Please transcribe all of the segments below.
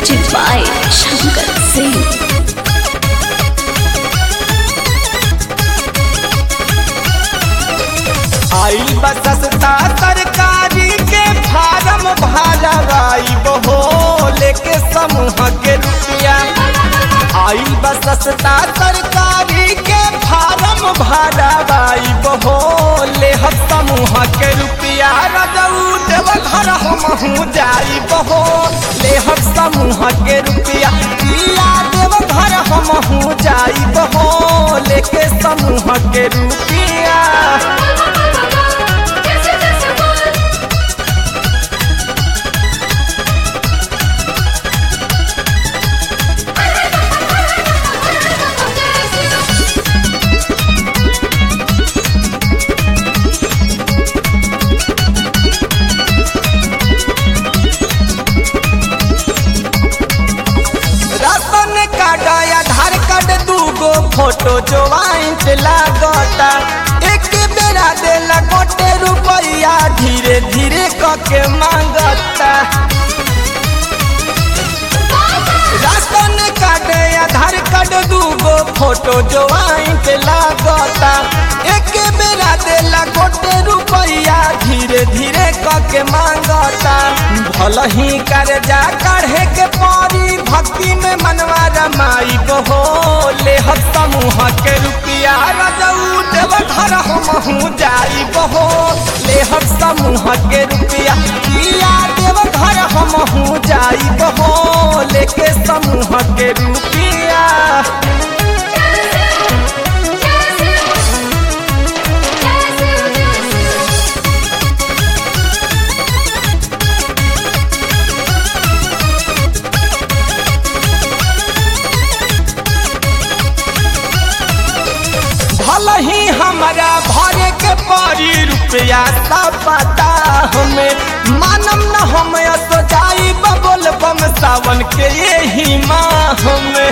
Music by Shankar Singh. आई बसस्ता सरकारी के form भरवाई बहो लेके समूह के रुपया आई बसस्ता सरकारी के फार्म भरवाई बहो ले हम समूह के रुपया रजऊ देव घर हमहू जाई बहो ले हम समूह के रुपया पिया देव घर हमहू जाई बहो लेके समूह के रुपया राशन कार्ड आधार कार्ड दूगो फोटो ज्वाइंट लागता एक बेरा देला गोटे रुपया धीरे धीरे कके मांगता राशन कार्ड आधार कार्ड दूगो फोटो ज्वाइंट लागता एक बेरा देला गोटे रुपया धीरे धीरे कके मांगता भल ही कर्जा काढ़े के परी भक्ति में मनवा रमाई बहो ले हम समूह के रुपया रजऊ देव घर हमहू जाई बहो ले हम समूह के रुपया किया देव घर हमहू जाई बहो लेके समूह के रुपया भल ही हमारा भरे के परी रुपया सब पता हमें मानम न हम तो जाई बबोल बम सावन के यही माह में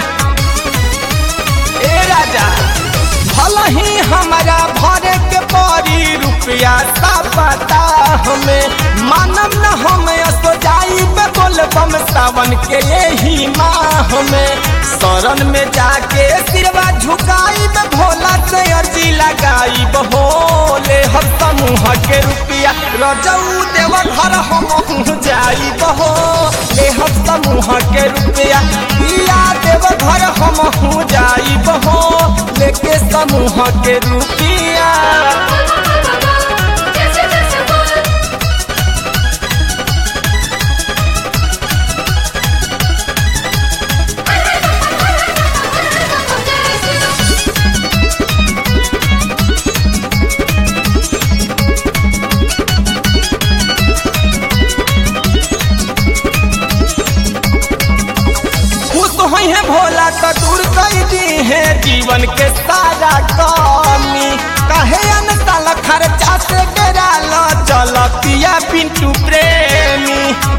ए राजा भल ही हमारा भरे के परी रुपया सब पता हमें मानम न हम तो जाई बबोल बम सावन के यही माह में शरण में जाके सिरवा झुकाई में भोला से अर्जी लगाई बहोले हम समूह के रुपया रजऊ देव घर हम जाई बहो ले हम समूह के रुपया पिया देव घर हम जाई बहो लेके समूह के रुपया खुश हुई है भोला तो दूर कर दी है जीवन के सारा कमी कहे अनतल खर्चा से डेरा लो चल पिया पिंटू प्रेमी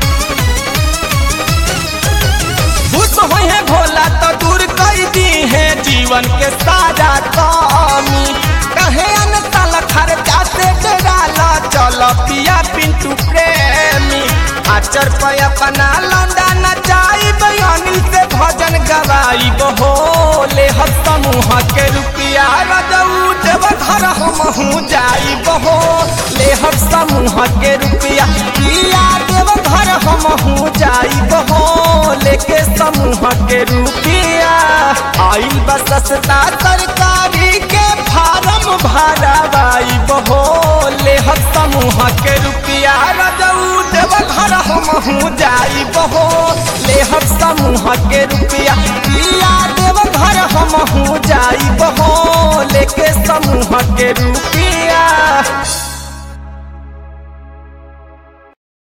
खुश हुई है भोला तो दूर कर दी है जीवन के सारा कमी कहे अनतल खर्चा से डेरा लो चल पिया पिंटू प्रेमी आचर पे अपना लौंडा नचाई अनिल से भजन गवाई बहोले हम समूह के रुपया रजऊ देव घर हमहू जाई बहो ले हम समूह के रुपया पिया देव घर हमहू जाई बहो लेके समूह के रुपया आइल बसस्ता सरकारी के फार्म भरवाई बहो ले हम समूह के रुपया रजऊ देव घर हमहू जाई बहो ले हम समूह के रुपया पिया देव घर हमहू जाई बहो लेके समूह के रुपया